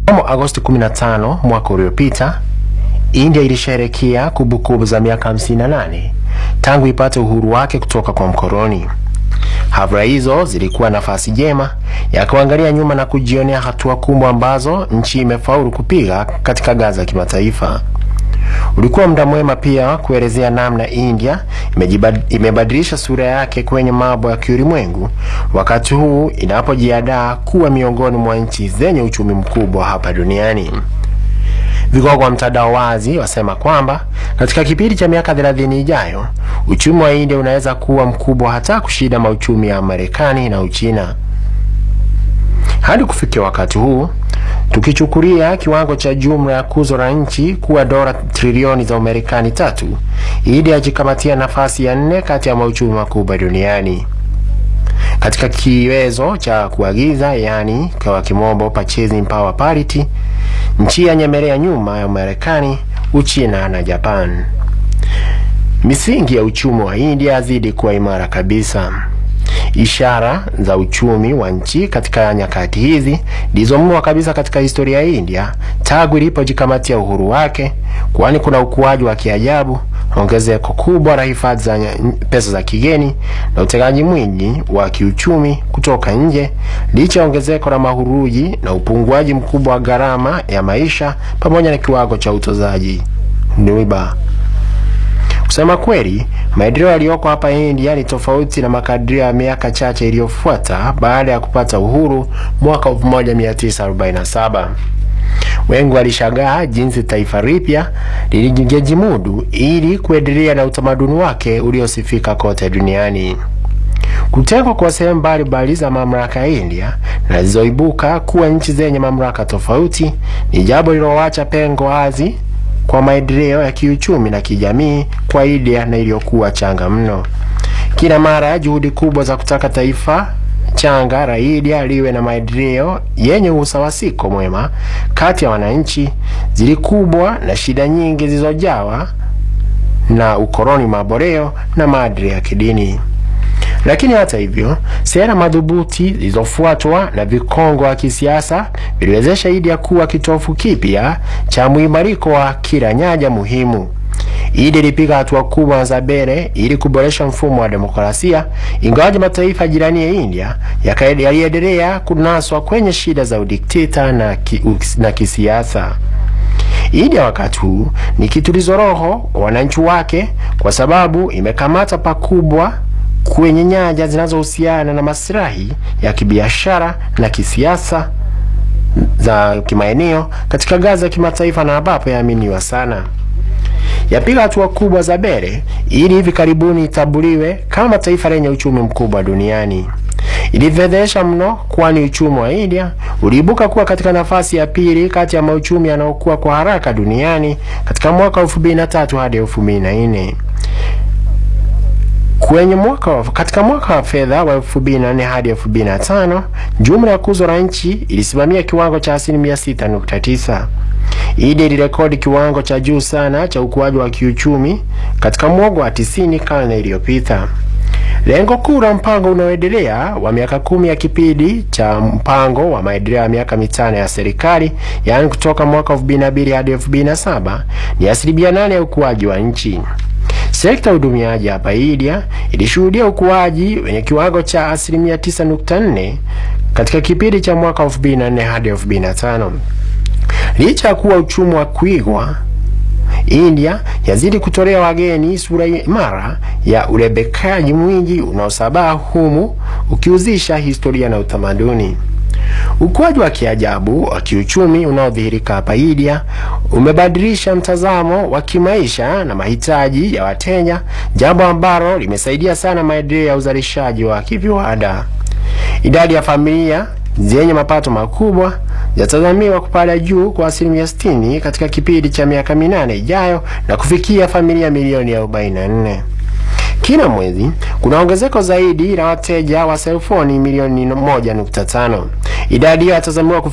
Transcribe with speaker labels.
Speaker 1: Mnamo Agosti 15 mwaka uliopita, India ilisherehekea kumbukumbu za miaka 58 tangu ipate uhuru wake kutoka kwa mkoloni. Hafla hizo zilikuwa nafasi jema ya kuangalia nyuma na kujionea hatua kubwa ambazo nchi imefaulu kupiga katika ngazi ya kimataifa. Ulikuwa muda mwema pia kuelezea namna India imebadilisha sura yake kwenye mambo ya kiulimwengu, wakati huu inapojiandaa kuwa miongoni mwa nchi zenye uchumi mkubwa hapa duniani. Vigogo wa mtandao wazi wasema kwamba katika kipindi cha miaka 30 ijayo uchumi wa India unaweza kuwa mkubwa hata kushinda mauchumi ya Marekani na Uchina. Hadi kufikia wakati huu, tukichukulia kiwango cha jumla ya kuzo la nchi kuwa dola trilioni za Marekani tatu, India ajikamatia nafasi ya nne kati ya mauchumi makubwa duniani. Katika kiwezo cha kuagiza, yani kwa kimombo purchasing power parity, nchi yanyemelea nyuma ya Marekani, Uchina na Japan. Misingi ya uchumi wa India yazidi kuwa imara kabisa. Ishara za uchumi wa nchi katika nyakati hizi ndizo mno kabisa katika historia ya India tangu ilipojikamatia uhuru wake, kwani kuna ukuaji wa kiajabu, ongezeko kubwa la hifadhi za pesa za kigeni na utegaji mwingi wa kiuchumi kutoka nje, licha ya ongezeko la mahuruji na upunguaji mkubwa wa gharama ya maisha pamoja na kiwango cha utozaji riba. Kusema kweli, maendeleo yaliyoko hapa India ni tofauti na makadirio ya miaka chache iliyofuata baada ya kupata uhuru mwaka 1947. Wengi walishangaa jinsi taifa lipya lilijimudu ili kuendelea na utamaduni wake uliosifika kote duniani. Kutengwa kwa sehemu mbalimbali za mamlaka ya India na zilizoibuka kuwa nchi zenye mamlaka tofauti ni jambo lililoacha pengo wazi kwa maendeleo ya kiuchumi na kijamii kwa India na iliyokuwa changa mno. Kila mara juhudi kubwa za kutaka taifa changa la India liwe na maendeleo yenye usawasiko mwema kati ya wananchi zilikubwa na shida nyingi zilizojawa na ukoloni maboreo na maadili ya kidini. Lakini hata hivyo, sera madhubuti zilizofuatwa na vikongo wa kisiasa viliwezesha India kuwa kitofu kipya cha mwimariko wa kila nyanja muhimu. India ilipiga hatua kubwa za mbele ili kuboresha mfumo wa demokrasia, ingawaje mataifa jirani ya India yaliendelea kunaswa kwenye shida za udikteta na, ki, na kisiasa. India wakati huu ni kitulizo roho kwa wananchi wake, kwa sababu imekamata pakubwa kwenye nyanja zinazohusiana na maslahi ya kibiashara na kisiasa za kimaeneo katika ngazi ya kimataifa na ambapo yaaminiwa sana. Yapiga hatua kubwa za mbele ili hivi karibuni itambuliwe kama taifa lenye uchumi mkubwa duniani. Ilifedhesha mno, kwani uchumi wa India uliibuka kuwa katika nafasi ya pili kati ya mauchumi yanayokuwa kwa haraka duniani katika mwaka 2003 hadi 2004. Kwenye mwaka wa, katika mwaka wa fedha wa 2004 hadi 2005 jumla ya kuzo la nchi ilisimamia kiwango cha asilimia 6.9. India ilirekodi kiwango cha juu sana cha ukuaji wa kiuchumi katika mwongo wa 90 karne iliyopita. Lengo kuu la mpango unaoendelea wa miaka kumi ya kipindi cha mpango wa maendeleo ya miaka mitano ya serikali, yaani kutoka mwaka 2002 hadi 2007 ni asilimia 8 ya ukuaji wa nchi. Sekta ya udumiaji hapa India ilishuhudia ukuaji wenye kiwango cha asilimia 9.4 katika kipindi cha mwaka 2004 hadi 2005. Licha ya kuwa uchumi wa kuigwa, India yazidi kutolea wageni sura imara ya urebekaji mwingi unaosabaa humu ukiuzisha historia na utamaduni. Ukuaji wa kiajabu wa kiuchumi unaodhihirika hapa India umebadilisha mtazamo wa kimaisha na mahitaji ya wateja, jambo ambalo limesaidia sana maendeleo ya uzalishaji wa kiviwanda. Idadi ya familia zenye mapato makubwa yatazamiwa kupanda juu kwa asilimia 60 katika kipindi cha miaka minane ijayo na kufikia familia milioni 44. Kila mwezi kuna ongezeko zaidi la wateja wa selfoni milioni 1.5. Idadi hiyo yatazamiwa